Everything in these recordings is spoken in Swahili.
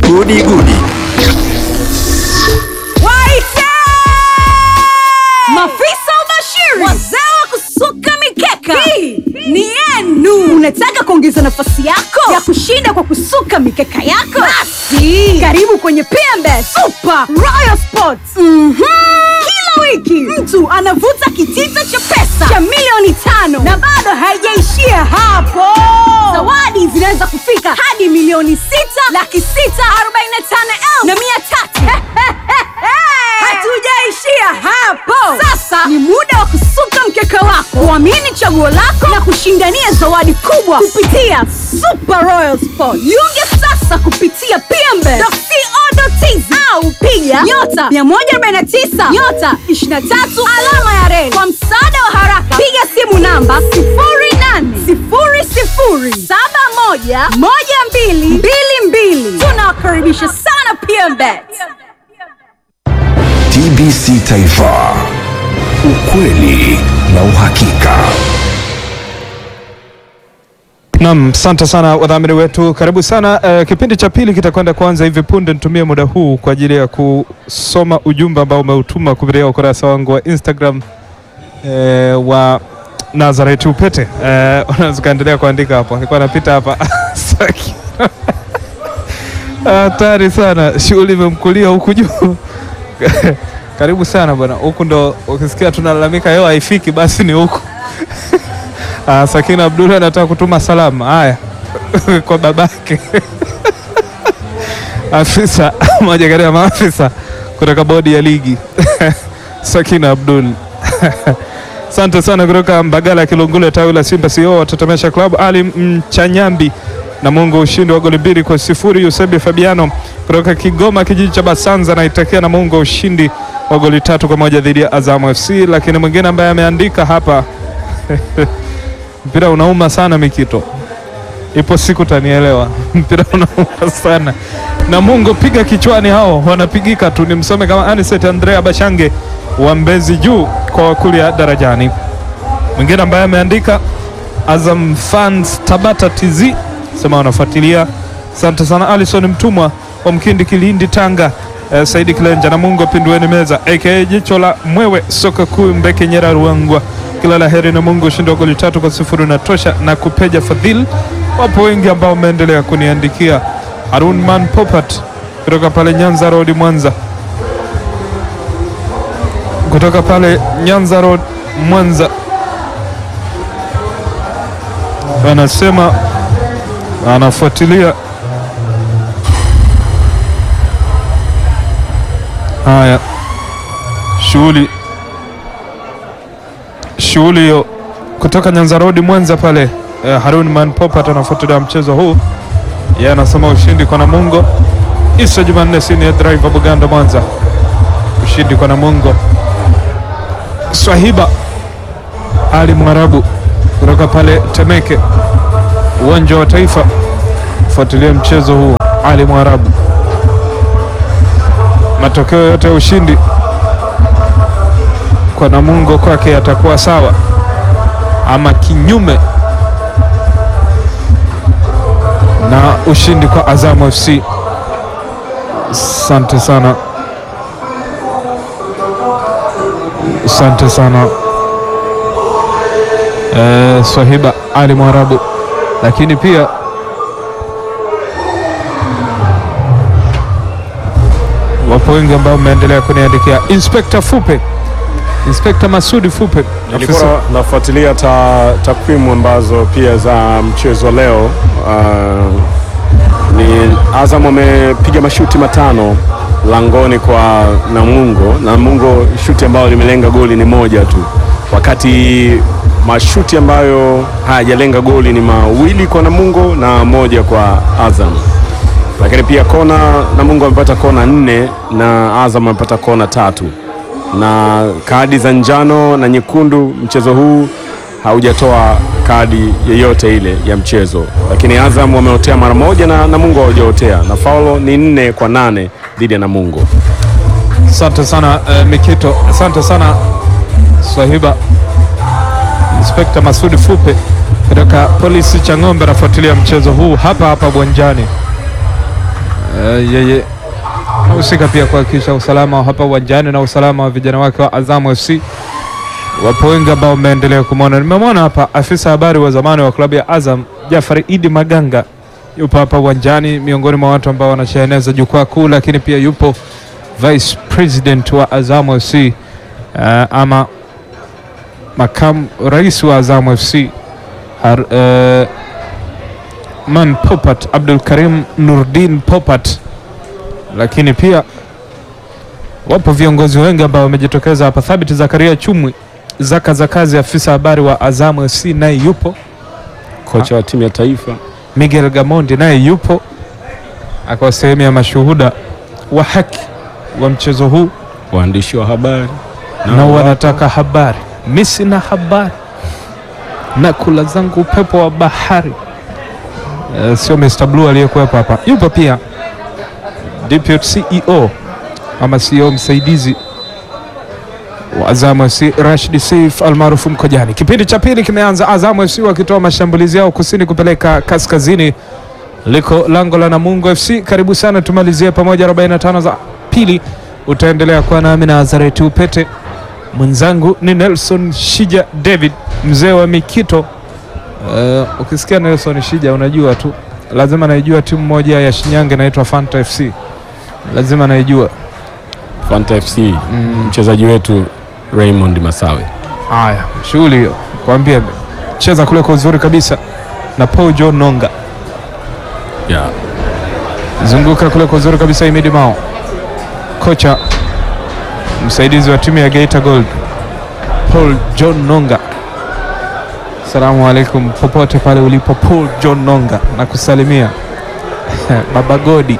Gudi Gudi. Waite! Mafisa ubashiri, wazee wa kusuka mikeka, hii ni yenu. Unataka kuongeza nafasi yako ya kushinda kwa kusuka mikeka yako? Basi karibu kwenye PMBet Super Royal Sports. Mhm. Kila wiki mtu anavuta kitita cha pesa cha milioni tano na bado haijaishia hapo. Zawadi zinaweza kufika hadi milioni sita laki sita arobaini na tano elfu na mia tatu. Hatujaishia hapo. Sasa ni muda wa kusuka mkeka wako, kuamini chaguo lako na kushindania zawadi kubwa kupitia Super Royal Sport. Jiunge sasa kupitia pmbe.co.tz au piga nyota 149 nyota 23 alama ya reli. Kwa msaada wa haraka, piga simu namba 0800711222. Tunawakaribisha sana PMBet. TBC Taifa, ukweli na uhakika. Naam, asante sana wadhamini wetu, karibu sana. Uh, kipindi cha pili kitakwenda kuanza hivi punde. Nitumie muda huu kwa ajili ya kusoma ujumbe ambao umeutuma kupitia ukurasa wangu wa Instagram uh, wa Nazareth Upete. Uh, unaweza kaendelea kuandika hapo, nilikuwa napita hapa Saki. Hatari sana, shughuli imemkulia huku juu karibu sana bwana, huku ndo ukisikia tunalalamika hewa haifiki, basi ni huku Ah, Sakina Abdullah anataka kutuma salamu haya kwa babake afisa moja kati ya maafisa kutoka bodi ya ligi Sakina Abdul asante sana kutoka Mbagala Kilungule, tawi la Simba CEO watatamesha klabu Ali Mchanyambi na Mungu ushindi wa goli mbili kwa sifuri. Yusebi Fabiano kutoka Kigoma kijiji cha Basanza naitakia na Mungu ushindi wa goli tatu kwa moja dhidi ya Azam FC. Lakini mwingine ambaye ameandika hapa mpira unauma sana Mikito, ipo siku tanielewa. mpira unauma sana na Mungu piga kichwani, hao wanapigika tu. Nimsome kama Aniset Andrea Bashange wa Mbezi Juu kwa wakulia darajani. Mwingine ambaye ameandika Azam fans Tabata TZ sema wanafuatilia. Asante sana Alison Mtumwa wa Mkindi Kilindi Tanga. Eh, Saidi Kilenja na Mungu pindueni meza aka jicho la mwewe soka kuu Mbeke Nyera Ruangwa kila la heri na Mungu ushindi wa goli tatu kwa sifuri unatosha na kupeja fadhili. Wapo wengi ambao wameendelea kuniandikia. Harun Man Popat kutoka pale Nyanza Road Mwanza, kutoka pale Nyanza Road Mwanza anasema anafuatilia haya shughuli shughuli hiyo kutoka Nyanza Road Mwanza pale. Eh, Harun Man Popat anafuatilia mchezo huu, yeye anasema ushindi kwa Namungo. Isa Jumanne sini driver Buganda Mwanza, ushindi kwa Namungo. Swahiba Ali Mwarabu kutoka pale Temeke, uwanja wa Taifa, fuatilia mchezo huu. Ali Mwarabu, matokeo yote ya ushindi kwa Namungo kwake yatakuwa sawa ama kinyume na ushindi kwa Azam FC. Asante sana, asante sana eh, Swahiba Ali Mwarabu, lakini pia wapo wengi ambao mmeendelea kuniandikia. Inspekta Fupe Inspekta Masudi Fupe afisa- Nilikuwa nafuatilia ta, takwimu ambazo pia za mchezo leo. Uh, ni Azam amepiga mashuti matano langoni kwa Namungo. Namungo shuti ambayo limelenga goli ni moja tu, wakati mashuti ambayo hayajalenga goli ni mawili kwa Namungo na moja kwa Azam. Lakini pia kona, Namungo amepata kona nne na Azam amepata kona tatu na kadi za njano na nyekundu. Mchezo huu haujatoa kadi yeyote ile ya mchezo, lakini Azam wameotea mara moja na Namungo hawajaotea, na faulo ni nne kwa nane dhidi ya Namungo. Asante sana eh, Mikito, asante sana Swahiba. Inspekta Masudi Fupe kutoka polisi cha ng'ombe anafuatilia mchezo huu hapa hapa uwanjani. Uh, yeye husika pia kuhakikisha usalama wa hapa uwanjani na usalama wa vijana wake wa Azam FC. Wapo wengi ambao wameendelea kumwona. Nimemwona hapa afisa habari wa zamani wa klabu ya Azam Jafari Idi Maganga yupo hapa uwanjani, miongoni mwa watu ambao wanasheheneza jukwaa kuu, lakini pia yupo vice president wa Azam FC uh, ama makamu rais wa Azam FC Har, uh, Man Popat Abdul Karim Nurdin Popat, lakini pia wapo viongozi wengi ambao wamejitokeza hapa. Thabit Zakaria Chumwi Zaka za kazi, afisa habari wa Azam FC naye yupo. Kocha wa timu ya taifa Miguel Gamondi naye yupo, akawa sehemu ya mashuhuda wa haki wa mchezo huu waandishi wa habari na wanataka habari. Mi sina habari na kula zangu upepo wa bahari. Eh, sio Mr. Blue aliyekuwepo hapa, yupo pia deputy CEO ama CEO msaidizi wa Azam FC Rashid Saif almaarufu Mkojani. Kipindi cha pili kimeanza, Azam FC wakitoa mashambulizi yao kusini kupeleka kaskazini, liko lango la Namungo FC. Karibu sana, tumalizie pamoja 45 za pili. Utaendelea kuwa nami na Azareti Upete, mwenzangu ni Nelson Shija David, mzee wa Mikito. Uh, ukisikia Nelson Shija unajua tu lazima naijua timu moja ya Shinyanga inaitwa Fanta FC, lazima naijua. Fanta FC mchezaji wetu Raymond Masawe Haya, shughuli hiyo kwambia, cheza kule kwa uzuri kabisa na Paul John Nonga, yeah. zunguka kule kwa uzuri kabisa. Imidi Mao, kocha msaidizi wa timu ya Geita Gold, Paul John Nonga. Asalamu alaikum, popote pale ulipo, Paul John Nonga na kusalimia baba Godi.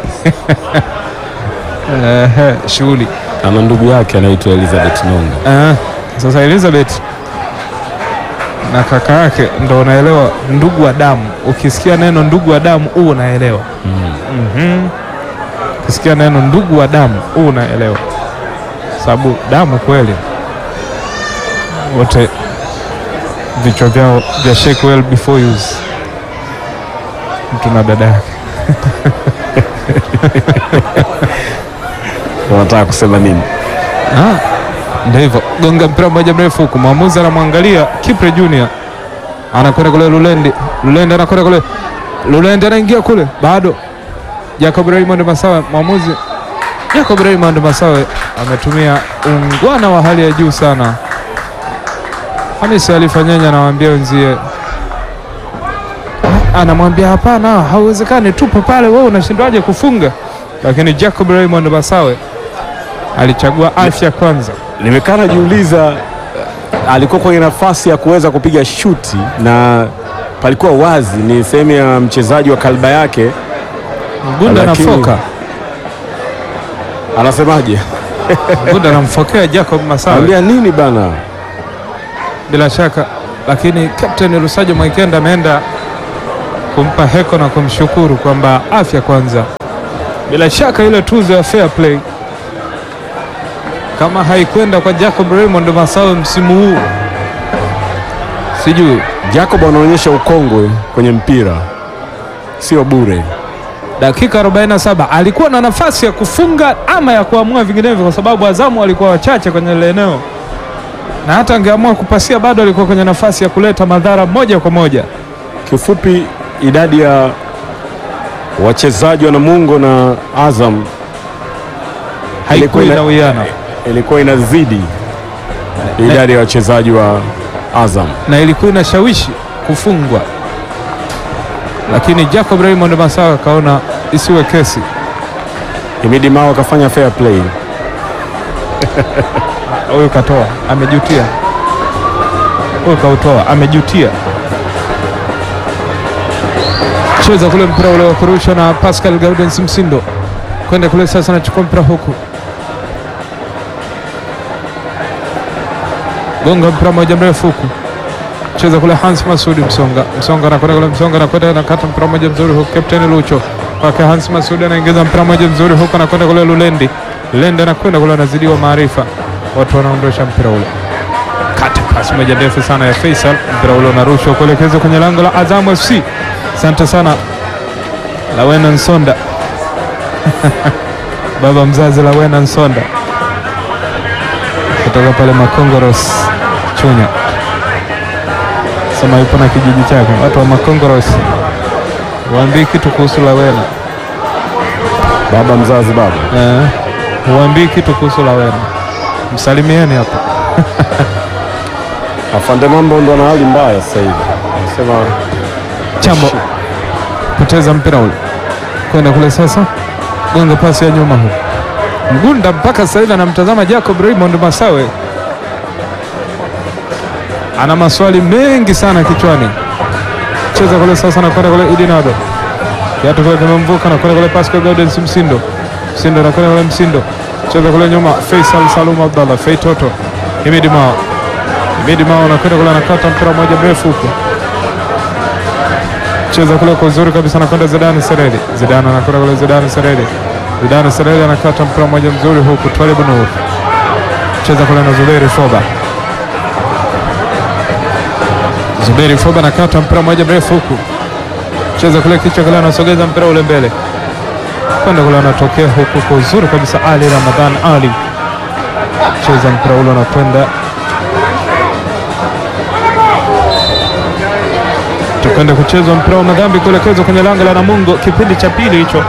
Ehe, shughuli ana ndugu yake anaitwa Elizabeth Nonga Ah, sasa Elizabeth na kaka yake ndo unaelewa ndugu wa damu. Ukisikia neno ndugu wa damu huu unaelewa. Mhm. Ukisikia neno ndugu wa damu huu unaelewa, sababu damu kweli, wote vichwa vyao vya shake well before use, mtu na dada yake. unataka kusema nini? Ah, ndio hivyo, gonga mpira mmoja mrefu huku, mwamuzi anamwangalia Kipre Junior, anakwenda kule Lulendi, Lulendi anakwenda kule, Lulendi anaingia kule, bado Jacob Raymond Masawe, mwamuzi Jacob Raymond Masawe ametumia ungwana wa hali ya juu sana. Hamisi alifanyanya, anawaambia wenzie, anamwambia hapana, hauwezekani, tupo pale, wewe unashindwaje kufunga? Lakini Jacob Raymond Masawe alichagua afya kwanza. Nimekaa najiuliza, alikuwa kwenye nafasi ya kuweza kupiga shuti na palikuwa wazi, ni sehemu ya mchezaji wa kalba yake. Gunda Lakini- nafoka Anasemaje? Gunda namfokea Jacob Masawe Anambia nini bana? bila shaka, lakini Captain Lusajo Mwaikenda ameenda kumpa heko na kumshukuru kwamba afya kwanza. Bila shaka ile tuzo ya fair play kama haikwenda kwa Jacob Raymond Masawe msimu huu, sijui Jacob anaonyesha ukongwe kwenye mpira, sio bure. dakika 47 alikuwa na nafasi ya kufunga ama ya kuamua vinginevyo, kwa sababu Azamu walikuwa wachache kwenye ile eneo, na hata angeamua kupasia bado alikuwa kwenye nafasi ya kuleta madhara moja kwa moja. Kifupi, idadi ya wachezaji wa Namungo na Azam Haikuwa ina- inawiana ilikuwa inazidi idadi ya wachezaji wa Azam. na ilikuwa inashawishi kufungwa, lakini Jacob Raymond Masawa akaona isiwe kesi. Himidi Mao akafanya fair play. Huyu katoa, amejutia. Huyu kautoa, amejutia. Cheza kule mpira ule wa kurusha na Pascal Gaudens Msindo kwenda kule sasa, anachukua mpira huku, gonga mpira moja mrefu huku, cheza kule Hans Masudi Msonga, Msonga anakwenda kule, Msonga anakwenda anakata mpira moja mzuri huku, Captain Lucho kwake Hans Masudi anaingiza mpira moja mzuri huku, anakwenda kule Lulendi, Lulendi anakwenda kule, anazidiwa maarifa, watu wanaondosha mpira ule kati pasi moja ndefu sana ya Faisal, mpira ule unarushwa kuelekezwa kwenye lango la Azam FC. Asante sana Lawena Nsonda, baba mzazi Lawena Nsonda kutoka pale Makongoros Chunya, sema yupo na kijiji chake. Watu wa Makongoros waambii kitu kuhusu Lawena Baba mzazi baba eh, huambii kitu kuhusu Lawena, msalimieni hapa. afande mambo ndo na hali mbaya sasa hivi, anasema Chambo poteza mpira ule kwenda kule sasa, gonga pasi ya nyuma huko Mgunda mpaka sasa hivi anamtazama Jacob Raymond Masawe, ana maswali mengi sana kichwani. Cheza kule sasa, nakwenda kule Idinado, kiatu kule kimemvuka, nakwenda kule pasi kwa Gaudens Msindo, Msindo nakwenda kule Msindo, cheza kule nyuma, Faisal Salum Abdallah, Fei Toto, Himidi Mao, Himidi Mao nakwenda kule, anakata mpira mmoja mrefu huko cheza kule kwa uzuri kabisa, anakwenda Zidane Seredi. Zidane anakwenda kule Zidane Seredi. Zidane Seredi anakata mpira mmoja mzuri huku Twalib Nur cheza kule na Zuberi Foba. Zuberi Foba anakata mpira mmoja mrefu huku cheza kule kichwa kule, anasogeza mpira ule mbele kwenda kule, anatokea huku kwa uzuri kabisa. Ali Ramadhan Ali cheza mpira ule anakwenda tukwenda kuchezwa mpira wa madhambi kuelekezwa kwenye lango la Namungo, kipindi cha pili hicho.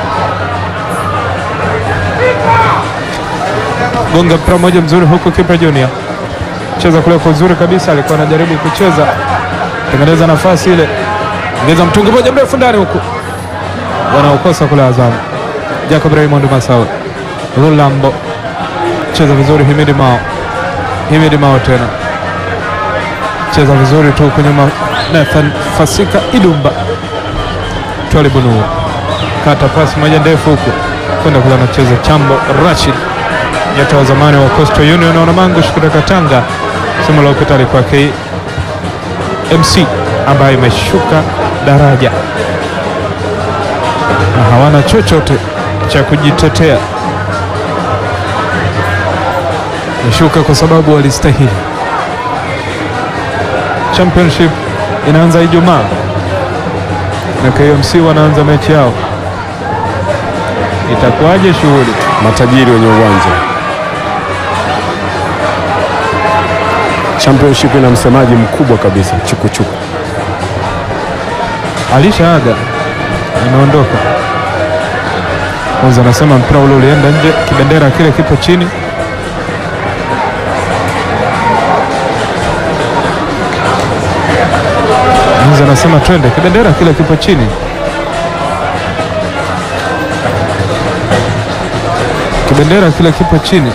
Gonga mpira mmoja mzuri huku, kipa Junior cheza kule kwa uzuri kabisa, alikuwa anajaribu kucheza tengeneza nafasi ile, ongeza mtungi moja mrefu ndani huku, wanaokosa kule Azamu. Jacob Raymond Masawe, Rulambo cheza vizuri, Himidi Mao, Himidi Mao tena cheza vizuri tu kwenye ma Nathan Fasika Idumba Twalibu Nur kata pasi moja ndefu huku kwenda kule, anacheza Chambo Rashid, nyota wa zamani wa Coastal Union na Mangush kutoka Tanga. Somo la upita alikuwa KMC ambayo imeshuka daraja na hawana chochote cha kujitetea, imeshuka kwa sababu walistahili. Championship inaanza Ijumaa na KMC wanaanza mechi yao, itakuwaje shughuli? matajiri wenye uwanja. Championship ina msemaji mkubwa kabisa chukuchuku. Alishaaga, imeondoka. Kwanza anasema mpira ule ulienda nje, kibendera kile kipo chini. Kwanza anasema twende, kibendera kile kipo chini. Kibendera kile kipo chini.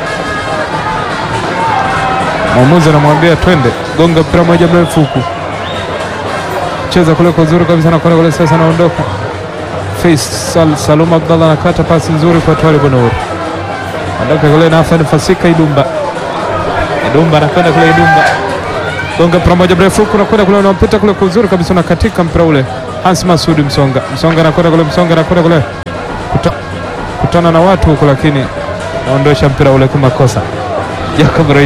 Mwamuzi anamwambia twende, gonga mpira moja mrefu huku cheza kule kwa uzuri kabisa, nakwenda kule sasa, anaondoka Faisal Salum Abdallah anakata pasi nzuri kwa Twalib Nur, ondoka kule Nathan Fasika Idumba, Idumba anakwenda kule Idumba, gonga mpira moja mrefu huku, nakwenda kule, unampita kule kwa uzuri kabisa, na katika mpira ule Hans Masudi Msonga, Msonga anakwenda kule, Msonga anakwenda kule Kuta, kutana na watu huku, lakini naondosha mpira ule kimakosa. Jacob